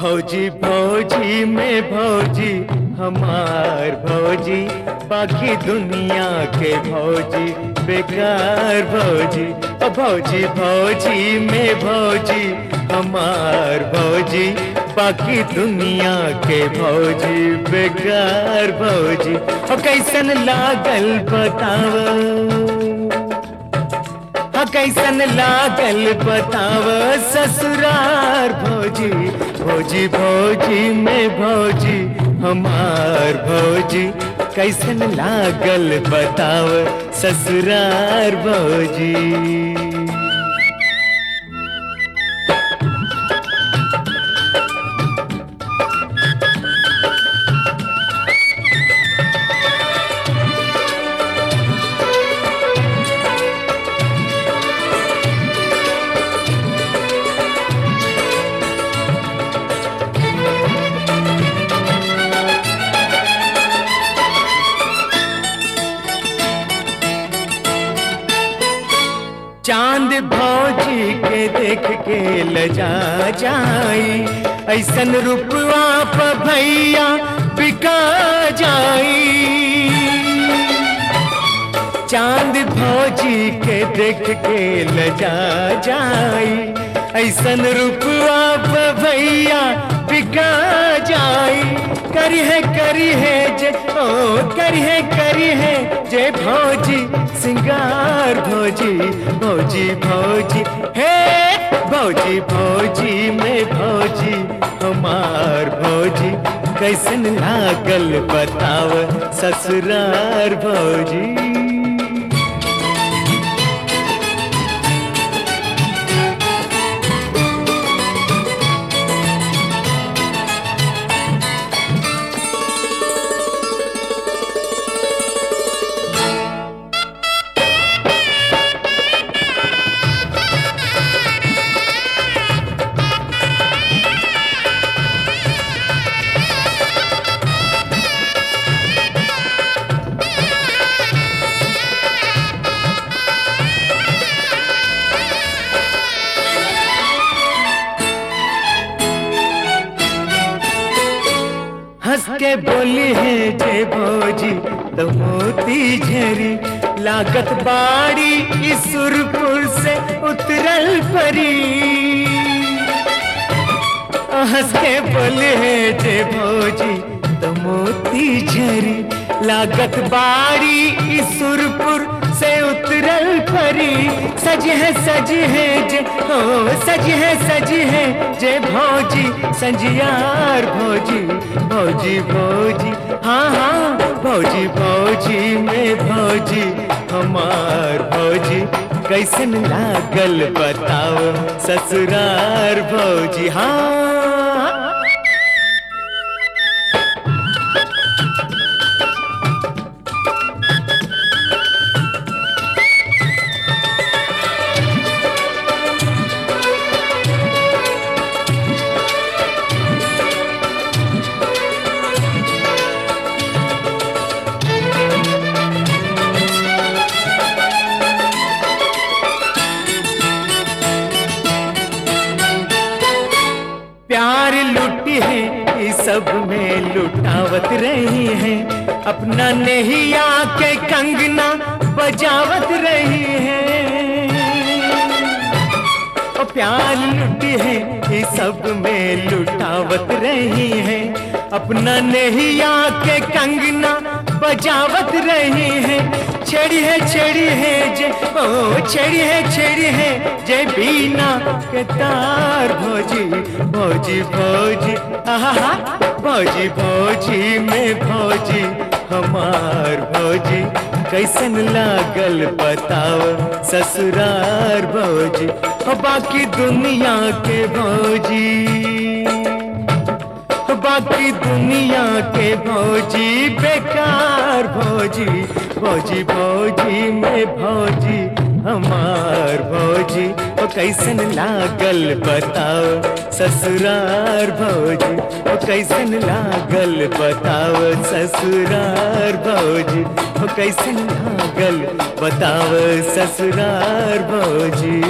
भौजी भौजी में भौजी हमार भौजी बाकी दुनिया के भौजी बेकार भौजी ओ भौजी भौजी में भौजी हमार भौजी बाकी दुनिया के भौजी बेकार भौजी ओ कैसन लागल बतावा हा कैसन लागल बताव ससुरार भौजी भौजी भौजी में भौजी हमार भौजी कैसन लागल बताव ससुरार भौजी चांद भौजी के देख के लजा जाई ऐसन रुपवा प भैया बिका जाई चांद भौजी के देख के लजा जाई ऐसन रुपवा प भैया बिका जाई करी है करी है जे ओ करी है करी है जे भौजी सिंगार भौजी भौजी भौजी हे भौजी भौजी में भौजी हमार भौजी कैसन लागल बताव ससुरार भौजी हंस के बोली है जे भौजी तो मोती झरी लागत बाड़ी इस सुरपुर से उतरल परी हंस के बोले है जे भौजी तो मोती झरी लागत बाड़ी इस सुरपुर से उतरल परी सज है सज है जे हो सज है सज है जे भौजी संजियार भौजी भौजी भौजी हाँ हाँ भौजी भौजी में भौजी हमार भौजी कैसन लागल बताओ ससुरार भौजी हाँ प्यार लुटी है इस सब में लुटावत रही है अपना नहीं आके कंगना बजावत रही है ओ प्यार लुटी है इस सब में लुटावत रही है अपना नहीं आके कंगना बजावत रही है छेड़ी है छेड़ी है जे ओ छेड़ी है छेड़ी है जे बीना के तार भौजी भौजी भौजी आहा भौजी भौजी में भौजी हमार भौजी कैसन लागल बताओ ससुरार भौजी ओ बाकी दुनिया के भौजी बाकी दुनिया के भौजी बेकार भौजी भौजी भौजी में भौजी हमार भौजी ओ कैसन लागल बताओ ससुरार भौजी ओ कैसन लागल बताओ ससुरार भौजी ओ कैसन लागल बताओ ससुरार भौजी